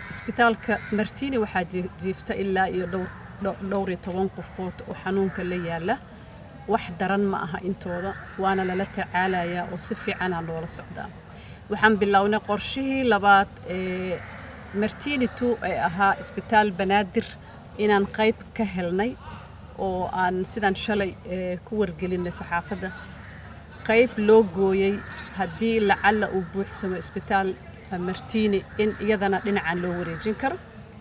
isbitaalka martini waxaa jiifta ilaa iyo dhowr iyo toban qofood oo xanuunka la yaala wax daran ma aha intooda waana lala tacaalayaa oo si fiicanaa loola socdaa waxaan bilownay qorshihii labaad ee martini two ee ahaa isbitaal banaadir inaan qayb ka helnay oo aan sidaan shalay ku wargelinay saxaafadda qayb loo gooyey haddii lacalla uu buuxsamo isbitaal martini in iyadana dhinacan loo wareejin karo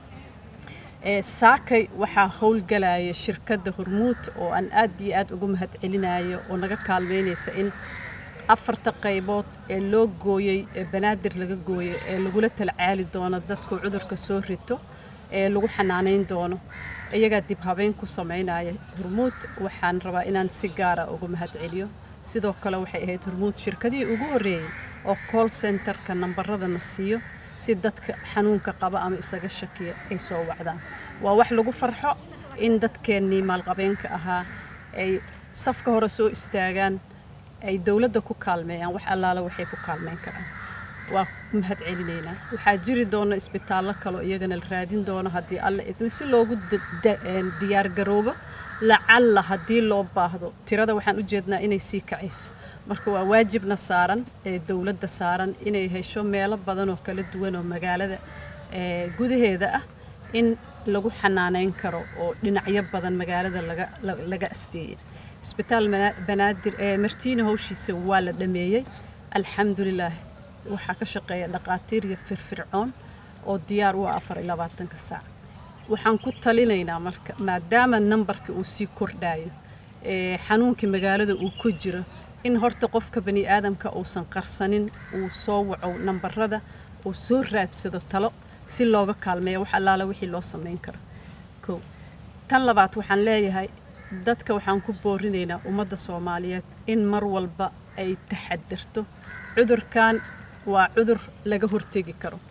saakay waxaa howlgalaya shirkadda hormuud oo aan aad iyo aad ugu mahad celinayo oo naga kaalmeynaysa in afarta qaybood ee loo gooyey ee banaadir laga gooyey ee lagula talcaali doono dadku cudurka soo rito ee lagu xanaanayn doono iyagaa dib habeyn ku samaynaya hormuud waxaan rabaa inaan si gaara ugu mahad celiyo sidoo kale waxay ahayd hormuud shirkadihii ugu horreeyey oo call centerka nambaradana siiyo si dadka xanuunka qaba ama isaga shakiya ay soo wacdaan waa wax lagu farxo in dadkeennii maalqabeenka ahaa ay safka hore soo istaagaan ay dowladda ku kaalmeeyaan wax allaala waxay ku kaalmeyn karaan waa mahad celinaynaa waxaa jiri doona isbitaallo kaleo iyagana la raadin doono haddii alla idmo si loogu diyaargaroobo lacalla haddii loo baahdo tirada waxaan u jeednaa inay sii kacayso marka waa waajibna saaran ee dowladda saaran inay hesho meelo badan oo kala duwan oo magaalada gudaheeda ah in lagu xanaaneyn karo oo dhinacyo badan magaalada laga asteeyey isbitaal banaadir ee martiina howshiisa waa la dhameeyey alxamdulilaah waxaa ka shaqeeya dhaqaatiir iyo firfircoon oo diyaar u ah afar iyo labaatanka saac waxaan ku talinaynaa marka maadaama nambarka uu sii kordhayo xanuunkii magaalada uu ku jiro in horta qofka bani aadamka uusan qarsanin uu soo waco nambarada uu soo raadsado talo si looga kaalmeeyo wax allaala wixii loo samayn karo kow tan labaad waxaan leeyahay dadka waxaan ku boorinaynaa ummadda soomaaliyeed in mar walba ay taxadirto cudurkan waa cudur laga hortegi karo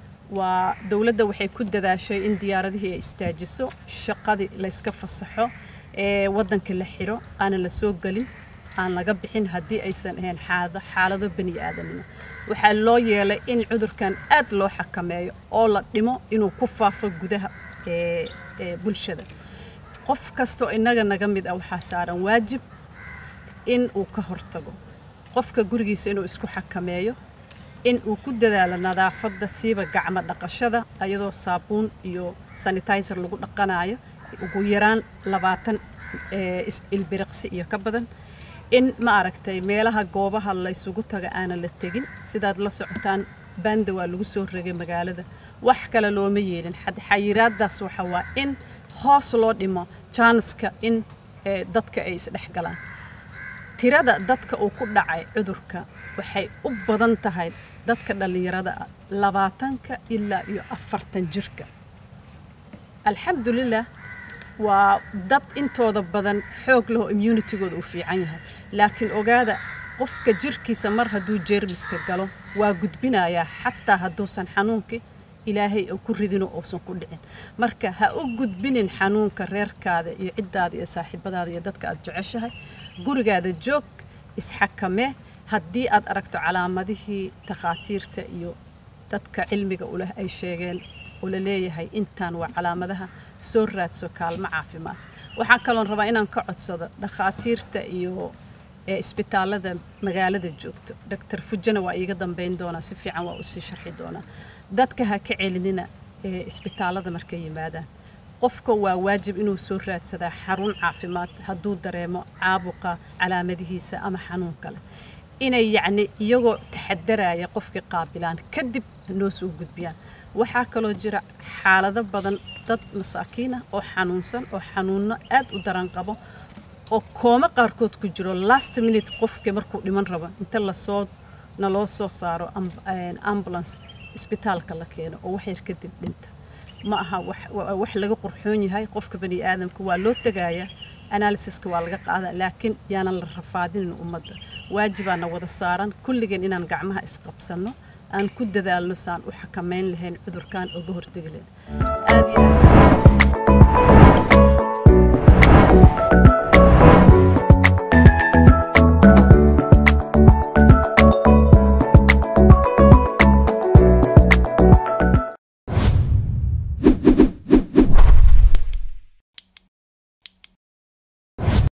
waa dowladda waxay ku dadaashay in diyaaradihii ay istaajiso shaqadii layska fasaxo ee waddanka la xiro aanan la soo gelin aan laga bixin haddii aysan ahayn xaalado bani aadanimo waxaa loo yeelay in cudurkan aad loo xakameeyo oo la dhimo inuu ku faafo gudaha bulshada qof kastoo innaga naga mid ah waxaa saaran waajib in uu ka hortago qofka gurigiisa inuu isku xakameeyo in uu ku dadaalo nadaafadda siiba gacmo dhaqashada iyadoo saabuun iyo sanitizer lagu dhaqanayo ugu yaraan labaatan ilbiriqsi iyo ka badan in ma aragtay meelaha goobaha laysugu taga aanan la tegin sidaad la socotaan banda waa lagu soo regay magaalada wax kale looma yeelin xayiraadaas waxa waa in hoos loo dhimo jaaniska in dadka ay isdhexgalaan tirada dadka uu ku dhacay cudurka waxay u badan tahay dadka dhallinyarada ah labaatanka ilaa iyo afartan jirka alxamdulilah waa dad intooda badan xoog lehoo immunitigooda uu fiican yahay laakiin ogaada qofka jirkiisa mar hadduu jeermiska galo waa gudbinayaa xataa hadduusan xanuunkii ilaahay ku ridinoo uusan ku dhicin marka ha u gudbinin xanuunka reerkaada iyo ciddaada iyo saaxiibadaada iyo dadka aad jeceshahay gurigaada joog isxakamee haddii aad aragto calaamadihii takhaatiirta iyo dadka cilmiga uleh ay sheegeen oo la leeyahay intaan waa calaamadaha soo raadso kaalmo caafimaad waxaa kaloon rabaa inaan ka codsado dhakhaatiirta iyo isbitaalada magaalada joogto doctor fujana waa iiga dambeyn doonaa si fiican waa usii sharxi doonaa dadka ha ka celinina isbitaalada markay yimaadaan qofka waa waajib inuu soo raadsadaa xarun caafimaad hadduu dareemo caabuqa calaamadihiisa ama xanuun kale inay yacni iyagoo taxadaraya qofkii qaabilaan kadib noo soo gudbiyaan waxaa kaloo jira xaalado badan dad masaakiin ah oo xanuunsan oo xanuunno aad u daran qabo oo kooma qaarkood ku jiro last minute qofkii markuu dhiman rabo inta lasoo naloo soo saaro ambulance isbitaalka la keeno oo waxyar kadib dhinta ma aha wax laga qurxoon yahay qofka bani aadamka waa loo tegayaa analysiska waa laga qaadaa laakiin yaanan la rafaadinin ummadda waajibaana wada saaran kulligeen inaan gacmaha isqabsanno aan ku dadaalno saan u xakamayn lahayn cudurkan oga hortegi lahayn aad iyo aad